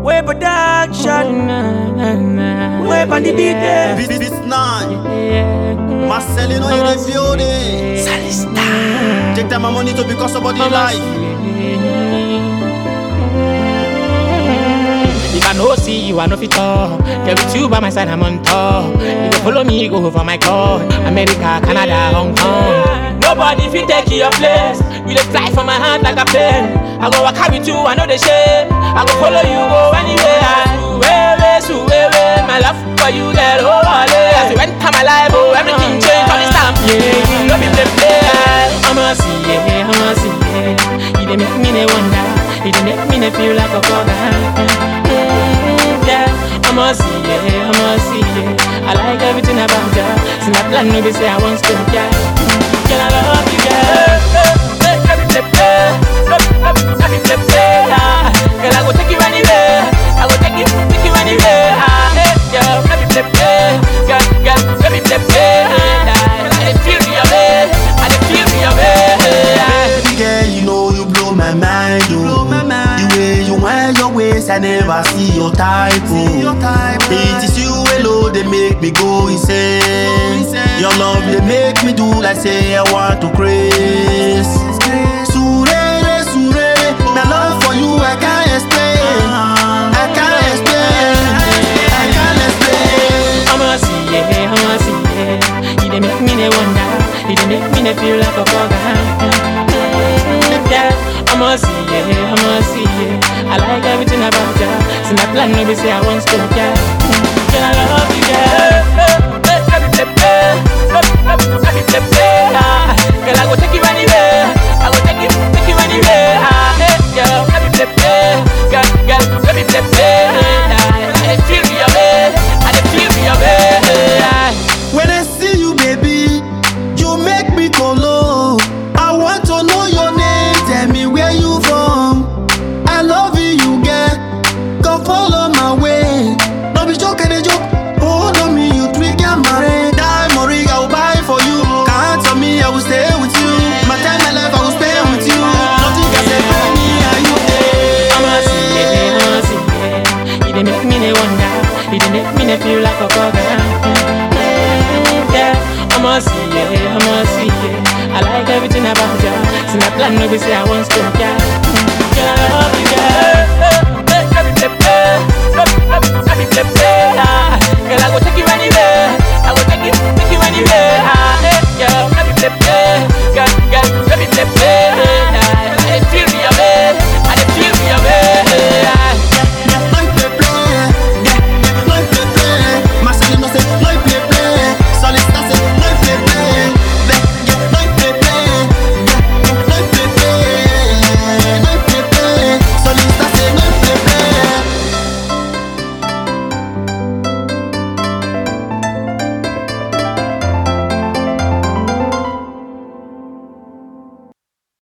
Way production. Way on the beat there. This, this nine. Marcelino in the building. Take time and money to become somebody life. If I no see you, I no fit talk. Get with you by my side, I'm on top. You go follow me, go for my call. America, Canada, Hong Kong. Nobody fit take your place. You dey fly for my hand like a plane. I go walk out with you, I know the shame. I go follow you, go anywhere. Suwewe, suwewe, my love for you, girl, oh, ale. As you enter my life, oh, everything change all this time. Yeah, you know me play play. I'ma see, yeah, I'ma see, yeah. You dey make me dey wonder. You dey make me dey feel like a bugger. Yeah, I'ma see, yeah, I'ma see, yeah. I like everything about ya. See my plan, maybe say I want to, yeah. Girl, I love you, yeah. Let me play, play. Let me play, play. ah. Girl, I go take you anywhere. I go take you, take you anywhere. ah. Hey, girl, let me play, play. Girl, girl, let me play, play. ah. I dey feel your way. I dey feel your way. ah. Baby girl, you know you blow my mind, oh. The way you wind your waist, I never see your type, oh. It is you alone, they make me go insane. Your love, they make me do like say I want to craze. Surere, surere, my love for you I can't explain. I can't explain. I can't explain. I'ma see, yeah, I'ma see, yeah. You dey make me dey wonder, you dey make me dey feel like a bugger. Yeah, I'ma see, yeah, I'ma see, yeah. I like everything about ya. See my plan, maybe say I want to, yeah. Girl, I love you, yeah. Let me play, play. Let me play, play. ah. Girl, I go take you anywhere. I go take you, take you anywhere. ah. Hey, girl, let me play, play. Girl, girl, let me play, play. ah. I dey feel your way. I dey feel your way. ah. When I see you, baby, you make me go low. I want to know your name, tell me where you from. I love you, you get. Go follow my way. No be joke, I joke. Hold on me, you trigger my brain. Diamond ring, I will buy for you. Count on me, I will stay with you. My time, my life, I will spend with you. Nothing can separate me and you. eh. I'ma see, yeah, I'ma see, yeah. You dey make me dey wonder, you dey make me dey feel like a bugger. Yeah, I'ma see, yeah, I'ma see, yeah. I like everything about ya. See my plan, maybe say I want to, yeah.